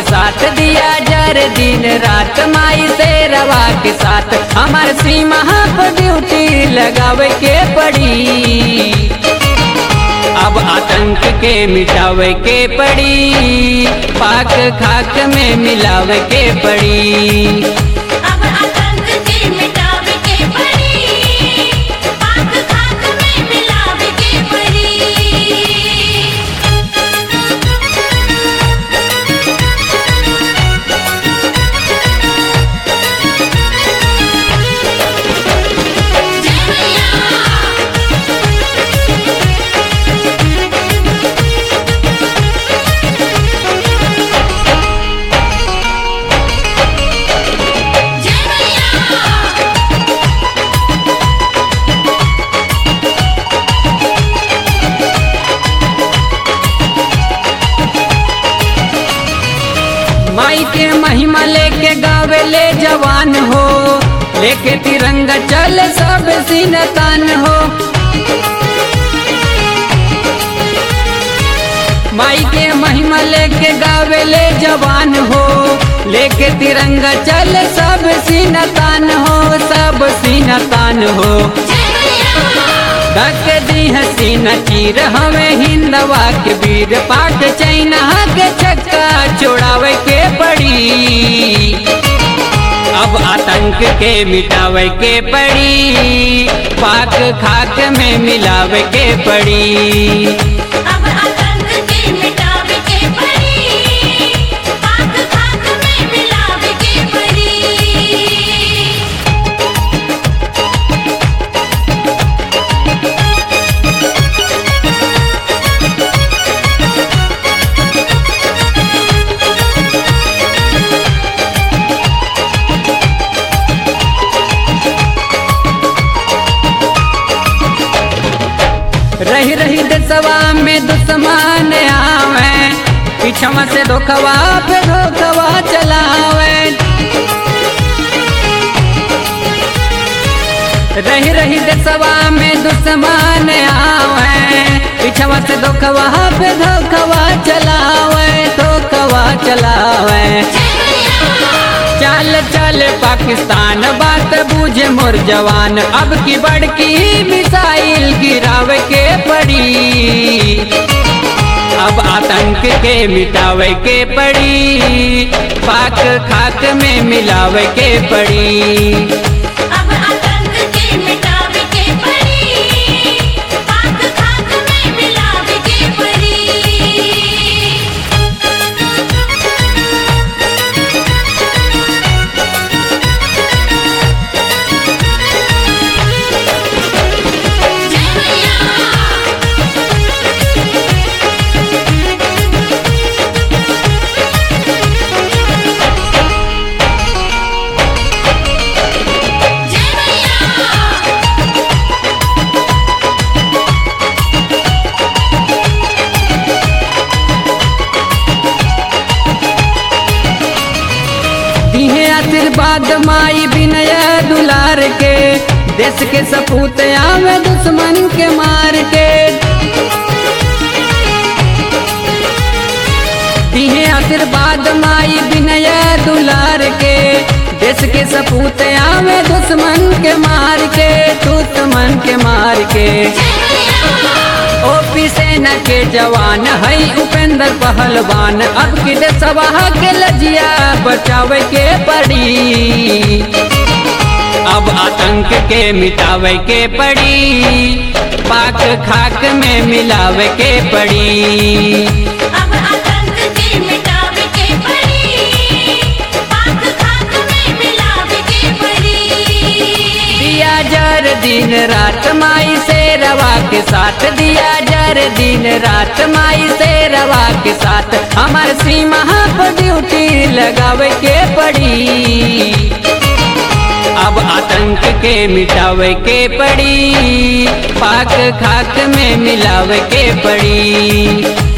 साथ दिया जर दिन रात माई से रवा के साथ हमार सीमा पर ड्यूटी लगावे के पड़ी अब आतंक के मिटावे के पड़ी पाक खाक में मिलावे के पड़ी अब आतंक के मिटावे के पड़ी पाक खाक में मिलावे के पड़ी जय मैया जय मैया माई के महिमा लेके गावे ले जवान हो लेके तिरंगा चल सब सिनतान हो माई के महिमा लेके गावे ले जवान हो लेके तिरंगा चल सब सिनतान हो सब सिनतान हो जय मैया धक दी हसीना चीर हमें हिंदवा के वीर पाक चैना के छक्का छोड़ावे के पड़ी अब आतंक के मिटावे के पड़ी पाक खाक में मिलावे के पड़ी अब आतंक के मिटावे के पड़ी पाक खाक में मिलावे के पड़ी रही रही दसवा में दुश्मन आवे पीछवा से धोखवा पे धोखवा चलावे रही रही दसवा में दुश्मन आवे पीछवा से धोखवा पे धोखवा चलावे धोखवा चलावे चल चल पाकिस्तान बात बूझे मोर जवान अब की बड़की मिसाइल गिरावे के पड़ी अब आतंक के मिटावे के पड़ी पाक खाक में मिलावे के पड़ी अब आतंक के मिटावे के पड़ी पाक खाक में मिलावे के पड़ी जय मैया जय मैया दिहे आशीर्वाद माई विनय दुलार के देश के सपूत आवे दुश्मन के मार के दिहे आशीर्वाद माई विनय दुलार के देश के सपूत आवे दुश्मन के मार के दुश्मन के मार के ओपी सेना के जवान है उपेंद्र पहलवान अब की सवाह के लजिया बचावे के पड़ी अब आतंक के मिटावे के पड़ी पाक खाक में मिलावे के पड़ी अब आतंक के मिटावे के पड़ी पाक खाक में मिलावे के पड़ी दिया जर दिन रात माई से रवा के साथ दिया जर दिन रात माई से रवा के साथ हमार सीमा पर ड्यूटी लगावे के पड़ी अब आतंक के मिटावे के पड़ी पाक खाक में मिलावे के पड़ी